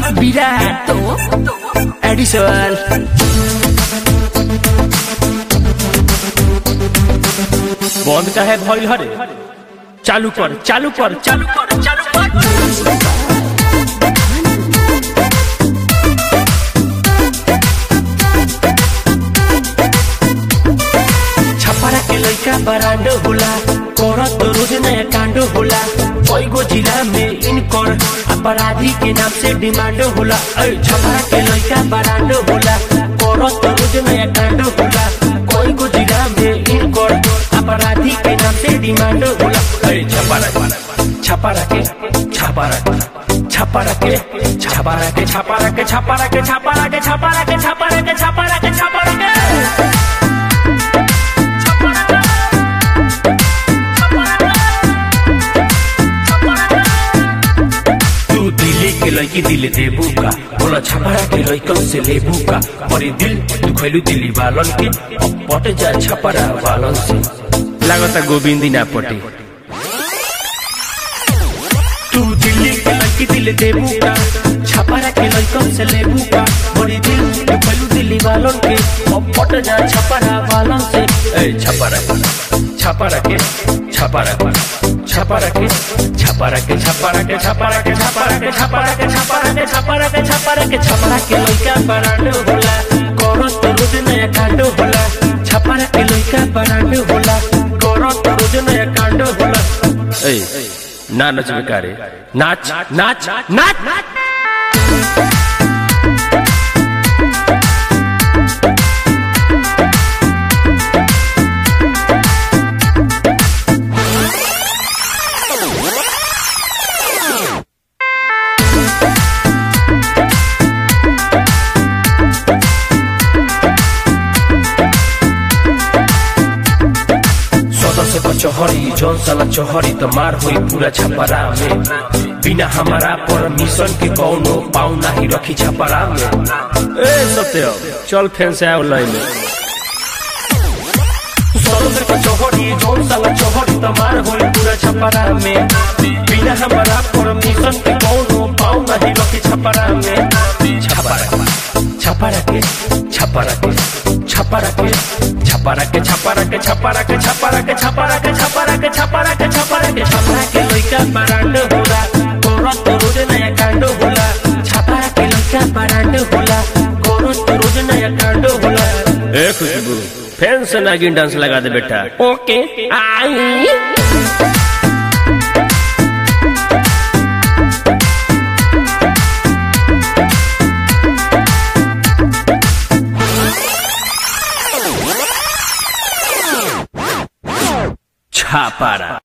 विराट Edison बंद का है भइल हरे चालू कर चालू कर चालू कर चालू कर छपरा के लइका बरांडो होला करत रोज नया कांडो होला कईगो जिला में इनकर अपराधी के नाम से डिमांड होला ऐ छपरा के लइका बरांडो होला करत रोज नया कांडो होला कईगो जिला में इनकर अपराधी के नाम से डिमांड होला ऐ छपरा छपरा के छपरा छपरा के छपरा के छपरा के छपरा के छपरा के छपरा के छपरा के छपरा के छपरा के तू दिल्ली के लड़की दिल देबू का बोला छपरा के लड़कन से लेबू का बड़ी दिल तू खैलू दिल्ली वालन के अब पट जा छपरा वालन से लागता गोविंदी ना पटे तू दिल्ली के लड़की दिल देबू का छपरा के लड़कन से लेबू का बड़ी दिल तू खैलू दिल्ली वालन के अब पट जा छपरा वालन से ए छपरा छपरा के छपरा छपरा के छपरा के छपरा के छपरा के छपरा के छपरा के छपरा के छपरा के छपरा के छपरा के लइका बरांड होला करो तो रोज नया कांड होला छपरा के लइका बरांड होला करो तो रोज नया कांड होला ए ना नच बेकारे नाच नाच नाच नाच सदस्य को चौहरी जौन साला चौहरी तो मार हुई पूरा छपरा में बिना हमारा परमिशन के कौनो पाऊ नाही रखी छपरा में ए सत्य चल फैन से आओ लाइन में सदस्य को चौहरी जौन साला चौहरी तो मार हुई पूरा छपरा में बिना हमारा परमिशन के कौनो पाऊ नाही रखी छपरा में छपरा छपरा के छपरा के छपरा के छपरा के छपरा के छपरा के छपरा के छपरा के छपरा के छपरा के छपरा के छपरा के लइका बरांड होला कोरत रोज नया कांड होला छपरा के लइका बरांड होला कोरत रोज नया कांड होला ए खुशबू फैन से नागिन डांस लगा दे बेटा ओके आई छापारा